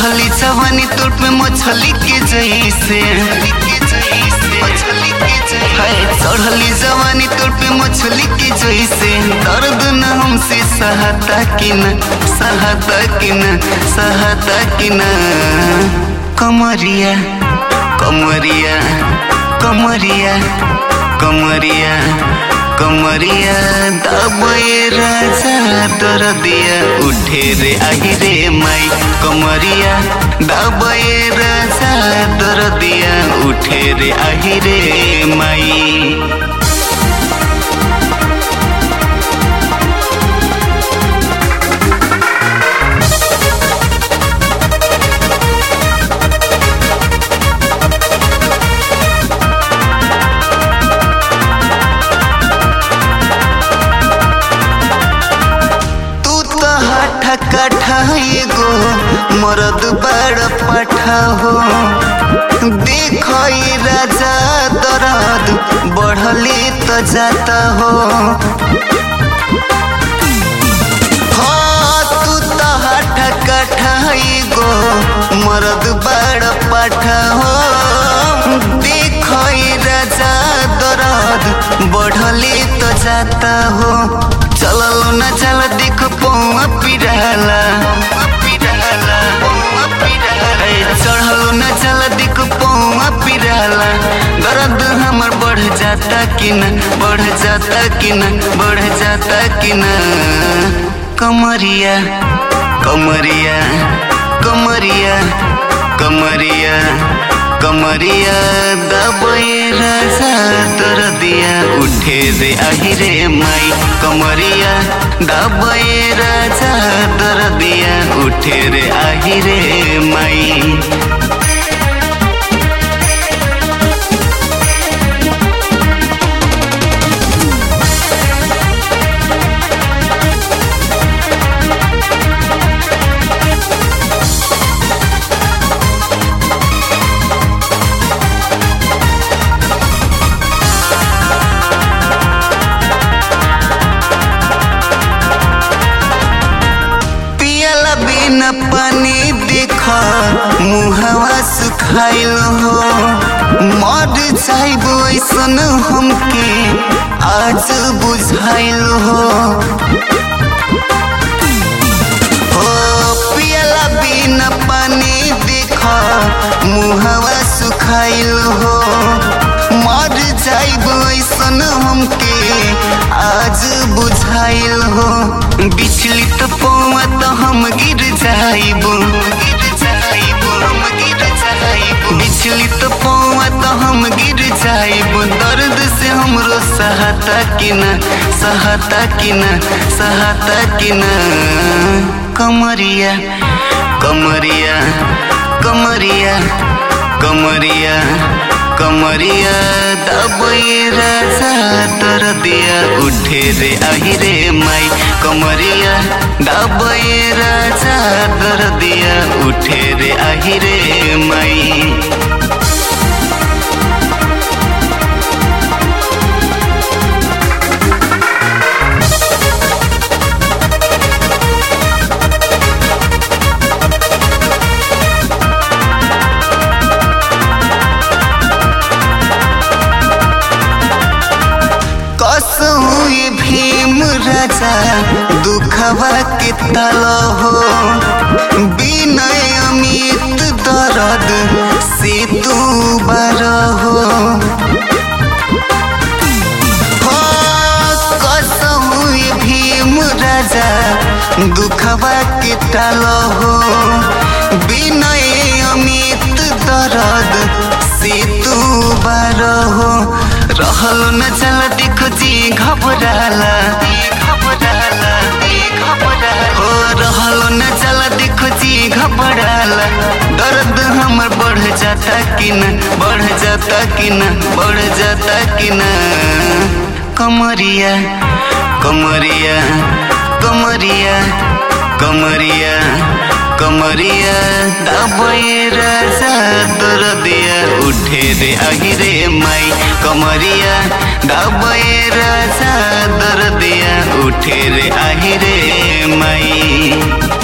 चढ़ली जवानी तोड़ पे मछली के जैसे हाय चढ़ली जवानी तोड़ पे मछली के जैसे दर्द न हमसे सहता कि न सहता कि न सहता कि न कमरिया कमरिया कमरिया कमरिया कमरिया दबे राजा दरदिया उठे रे आही रे माई कमरिया दबे राजा दरदिया उठे रे आही रे माई तू तो हठा कठा एगो मरद बड़ पठा हो देखो ई राजा दरद बढ़ले तो जाता हो हाँ, तू तो हठा कठा एगो मरद बड़ पठा हो देखो ई राजा दरद बढ़ले तो जाता हो चललो न चल देख पौआ पिराला ए, चढ़लो न चल देख पौआ पिराला दर्द हमर बढ़ जाता कि न बढ़ जाता कि न बढ़ जाता कि न कमरिया कमरिया कमरिया कमरिया कमरिया दबे राजा तर दिया उठे रे आही रे माई कमरिया दबे राजा तर दिया उठे रे आही रे माई पियला बिना पानी देख मुहवा सुखाइल हो मर जाइब ऐसन हमके आज बुझाइल हो हो पियला बिना पानी देख मुहवा सुखाइल हो मर जाइब ऐसन हमके आज बुझाइल हो बिचलित पौआ तो हम गिर जाइब गिर जाइब हम गिर जाइब बिचलित पौआ तो हम गिर जाइब दर्द से हमरो सहता कि न सहता कि न सहता कि न कमरिया कमरिया कमरिया कमरिया कमरिया दबे राजा तर दिया उठे रे आही रे माई कमरिया दबे राजा तर दिया उठे रे आही रे माई कसहु ये भीम राजा दुखवा के तल हो विनय अमित दर्द से तू बर हो हो, कसहु ये भीम राजा दुखवा के तल हो विनय अमित दर्द से तू बर हो रहल न चल देखो जी घबराला घबराला घबराला हो रहल न चल देखो जी घबराला दर्द हमर बढ़ जाता कि न बढ़ जाता कि न बढ़ जाता कि न कमरिया कमरिया कमरिया कमरिया कमरिया दबे राजा दरदिया उठे रे आही रे माई कमरिया दबे राजा दरदिया उठे रे आही रे माई